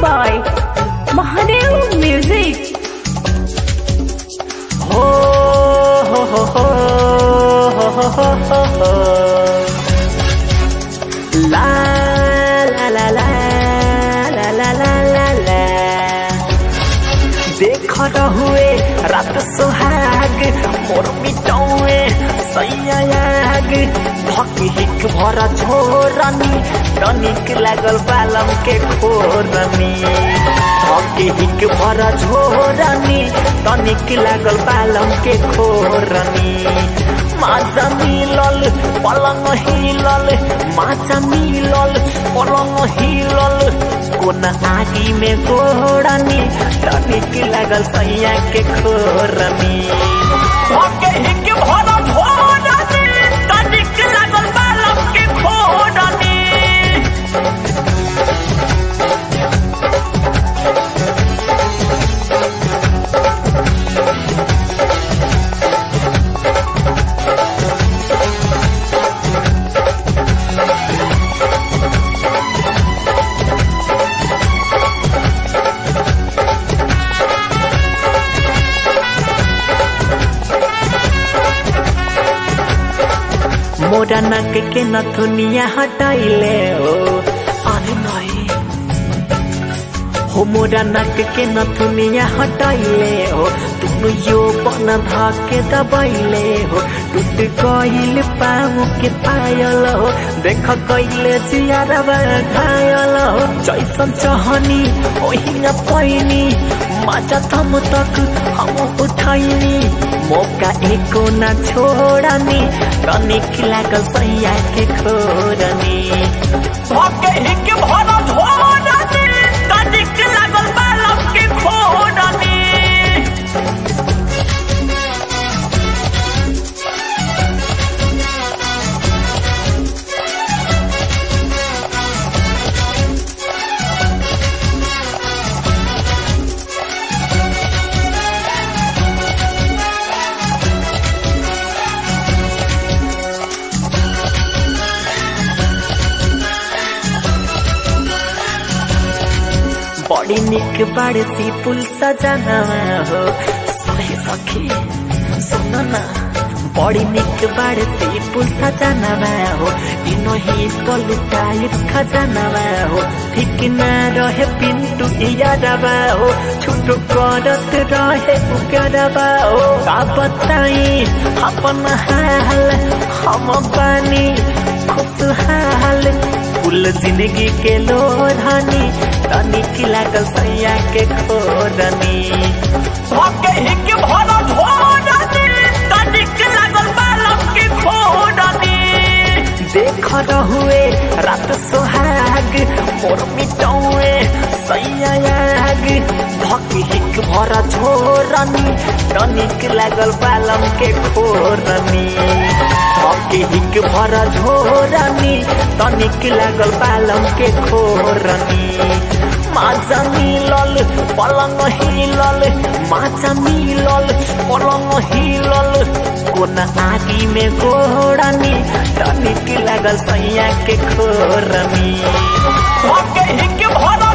by Mahadev Music. हो हो हो हो हो हो हो हो ला ला ला ला ला ला ला ला ला देख हुए रात सुहाग मोर मिटौए सैयाग धक हिक भर छोरनी तनिक लागल बालम के खोरनी धक हिक भर छोरनी तनिक लागल बालम के खोरनी माजा मिलल पलंग हिलल माजा मिलल पलंग हिलल कोन आगी में गोड़नी तनिक लागल सैया के खोरनी धके हिक भर झोरनी तनिक लागल बालम के खोरनी मोरा नक के नथुनिया हटाइले हो अरे नहीं हो मोरा नक के नथुनिया हटाइले हो तुम यो बन धाके दबाइले हो टूट गइल पाऊ के पायल हो देख कइले जियारबा घायल हो जैसन चहनी ओही न पैनी माचा थम तक हम उठाइनी मौका एको न छोड़नी तनिक लागल सैया के खोरनी भके हिक भर झोरनी तनिक लागल बालम के खोरनी बड़ी निक बाड़े सी पुल सजाना हो सही सखी सुन ना बड़ी निक बाड़े सी पुल सजाना हो इनो ही पलुटाई खजाना हो ठीक ना रहे पिंटू यादवा हो छुटो करत रहे उगरवा हो का बताई अपन हाल हम बानी खुशहाल फूल जिंदगी के लोरानी तनिक लागल सैया के खोरनी भके हिक भर झोरनी तनिक लागल बालम के खोरनी देख हुए रात सुहाग मोर मिटौए सैयाग भके हिक भर झोरनी तनिक लागल बालम के खोरनी भके हिक भर झोरनी तनिक लागल बालम के खोरनी माजा मिलल पलंग हिलल माजा मिलल पलंग हिलल कोन आगी में गोड़नी तनिक लागल सैया के खोरनी भके हिक भर